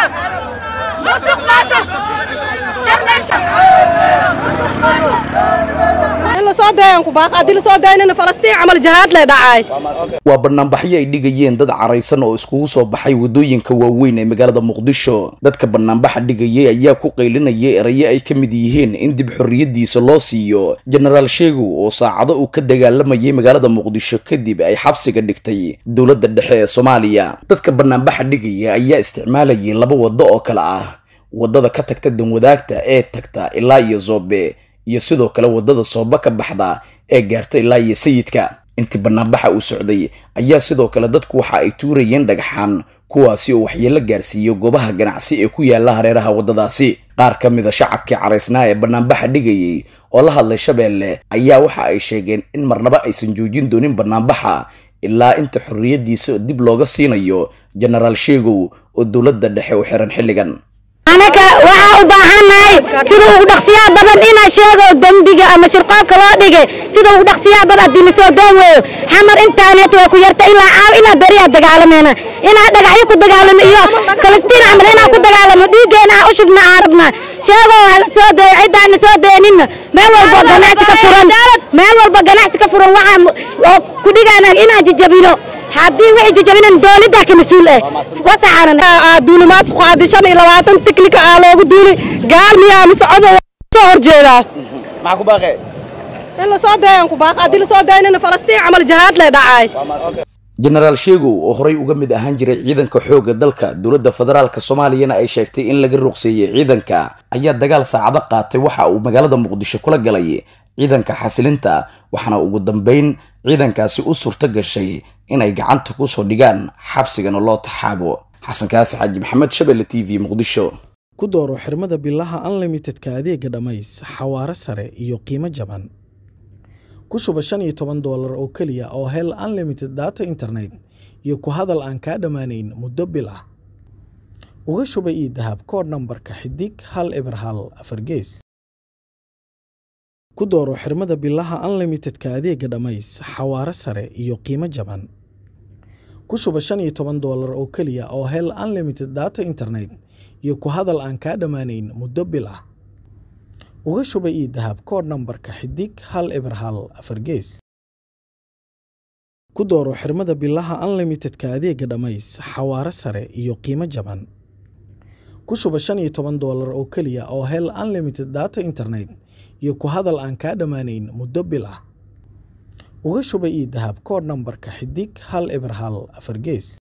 musuq maasuq darleesha in lasoo dayan ku baaq haddii lasoo dayanina falastiin camal jihaad lay dhacay waa banaanbaxyo ay dhigayeen dad caraysan oo iskugu soo baxay waddooyinka waaweyn ee magaalada muqdisho dadka banaanbaxa dhigayay ayaa ku qaylinayay erayo ay ka mid yihiin in dib xorriyadiisa loo siiyo jenaraal sheegow oo saacado uu ka dagaalamayay magaalada muqdisho kadib ay xabsiga dhigtay dowladda dhexe ee soomaaliya dadka banaanbaxa dhigaya ayaa isticmaalayay laba waddo oo kale ah waddada ka tagta danwadaagta ee tagta ilaa iyo zoobe iyo sidoo kale waddada sooba ka baxda ee gaarta ilaa iyo sayidka intii banaanbaxa uu socday ayaa sidoo kale dadku waxa ay tuurayeen dhagxaan kuwaasi oo waxyeelo gaarsiiyo goobaha ganacsi ee ku yaala hareeraha waddadaasi qaar ka mida shacabkii caraysnaa ee banaanbaxa dhigayay oo la hadlay shabeelle ayaa waxa ay sheegeen in marnaba aysan joojin doonin banaanbaxa ilaa inta xorriyadiisa dib looga siinayo jenaraal sheegow oo dowladda dhexe u xiran xilligan anaga waxaa u baahannahay sida ugu dhaqsiyaha badan inaa sheego dembiga ama shirqoolka loo dhigay sida ugu dhaqsiyaha badan haddii lasoo daan weeyo xamar intaaneet waa ku yarta ilaa caaw ilaa beriyaa dagaalameena inaa dhagaxyo ku dagaalamo iyo falastiin camal inaa ku dagaalamo dhiiggeena aa u shubna aan rabnaa sheego hala soo dayo ciddaana soo dayaninna meel walba ganacsi ka furan meel walba ganacsi ka furan waxaa ku dhigaana inaan jijabino haddii wixii jajabinan dowladda ka mas-uul ah wasaxaanan duulimaad ku qaaday shan iyo labaatan tiknika aa loogu duuli gaal miyaa mise codow soo horjeedaa maxaa ku baaqee in lasoo dayan ku baaq haddii lasoo dayanina falastiin camal jihaad lay dhacay jenaraal sheegow oo horey uga mid ahaan jiray ciidanka xoogga dalka dowladda federaalka soomaaliyana ay sheegtay in laga ruqseeyey ciidanka ayaa dagaal saacado qaatay waxa uu magaalada muqdisho kula galay ciidanka xasilinta waxaana ugu dambeyn ciidankaasi u suurto gashay inay gacanta kusoo dhigaan xabsigana loo taxaabo xasan kaafi xaaji maxamed shabelle t v muqdisho ku dooro xirmada bilaha unlimitedka adeega dhammays xawaare sare iyo qiimo jaban ku shuba shan iyo toban doolar oo keliya oo hel unlimited data internet iyo ku hadal aan kaa dhammaanayn muddo bil ah uga shuba ii dahab koodh nambarka xidig hal eber hal afar gees ku dooro xirmada bilaha unlimitedka adeega dhammays xawaare sare iyo qiimo jaban ku shuba shan iyo toban doolar oo keliya oo hel unlimited data internet iyo ku hadal aan kaa dhammaanayn muddo bil ah uga shuba ii dahab koodh nambarka xidig hal eber hal afar gees ku dooro xirmada bilaha unlimitedka adeega dhammays xawaare sare iyo qiimo jaban ku shuba shan iyo toban doolar oo keliya oo hel unlimited data internet iyo ku hadal aan kaa dhammaanayn muddo bil ah uga shuba ii dahab koodh nambarka xidig hal eber hal afar gees